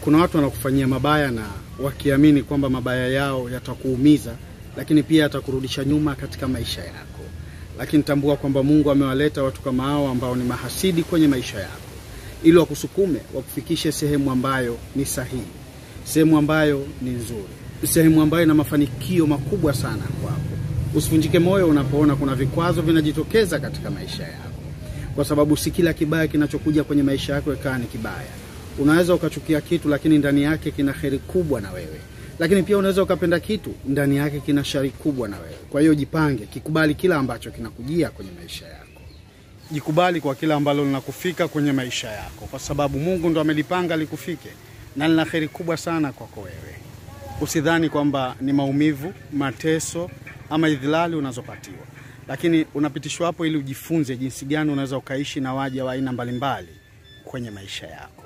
Kuna watu wanakufanyia mabaya na wakiamini kwamba mabaya yao yatakuumiza, lakini pia yatakurudisha nyuma katika maisha yako. Lakini tambua kwamba Mungu amewaleta watu kama hao ambao ni mahasidi kwenye maisha yako, ili wakusukume, wakufikishe sehemu ambayo ni sahihi, sehemu ambayo ni nzuri, sehemu ambayo ina mafanikio makubwa sana kwako. Usivunjike moyo unapoona kuna vikwazo vinajitokeza katika maisha yako, kwa sababu si kila kibaya kinachokuja kwenye maisha yako ikawa ni kibaya. Unaweza ukachukia kitu lakini ndani yake kina heri kubwa na wewe, lakini pia unaweza ukapenda kitu ndani yake kina shari kubwa na wewe. Kwa hiyo jipange, kikubali kila ambacho kinakujia kwenye maisha yako, jikubali kwa kila ambalo linakufika kwenye maisha yako, kwa sababu Mungu ndo amelipanga likufike na lina heri kubwa sana kwako wewe. Usidhani kwamba ni maumivu, mateso ama idhilali unazopatiwa, lakini unapitishwa hapo ili ujifunze jinsi gani unaweza ukaishi na waja wa aina mbalimbali kwenye maisha yako.